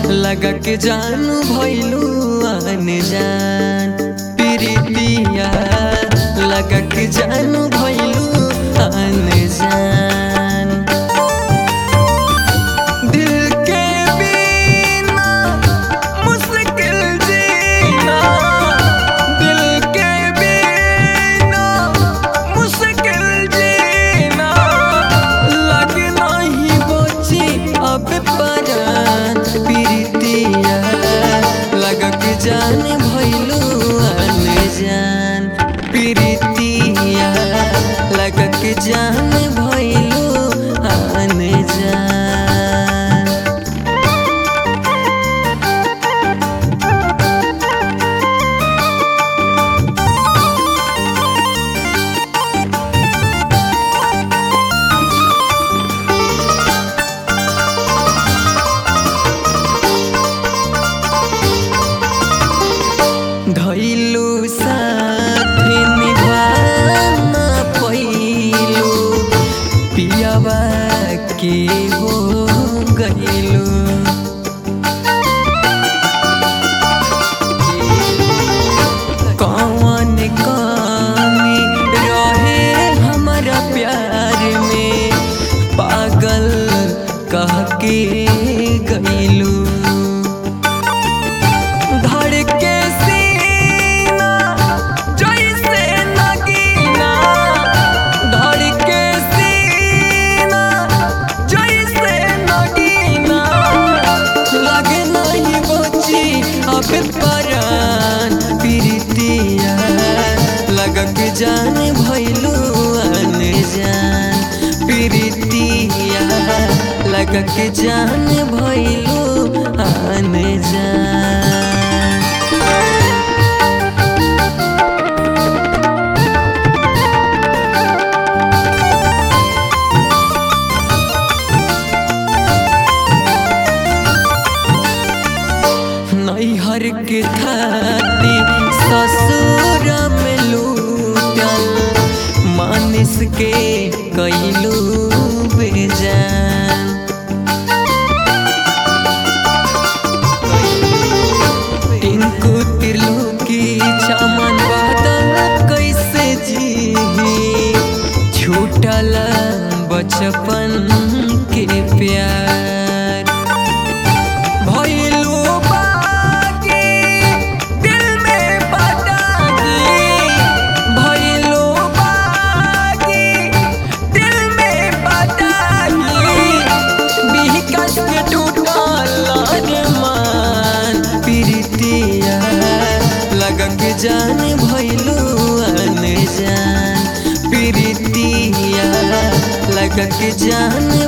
लगा के जानू भैलू अनजान प्रीतिया लगा के जानू भैलू अनजान दिल के बिना मुश्किल जीना दिल के बिना मुश्किल जीना लगना ही बची अब परान प्रीतिया लगा के जान भैलू अनजान प्रीतिया लगा के जान भैलू अनजान धैलू साथ निभाना पैलू पियावा के हो गैलू कौन कमी रहे हमारा प्यार में पागल कह के गैलू धड़ के सीना जैसे नगीना धड़ के सीना जैसे नगीना लगे नहीं बची अब परान प्रीतिया लगा के जान भैलू अनजान प्रीतिया लगा के जान भैलू अनजान नैहर के खाती ससुर में लूटल मानिस के कैलू बेजान टिंकू तिरलुकी चमन बादल कैसे जी छूटल बचपन के प्यार भइलू बाकी दिल में पटाकी भइलू बाकी दिल में पटाकी बिहकस के टूटल मान प्रीतिया लगा के जान भइलू अनजान प्रीतिया लगा के जान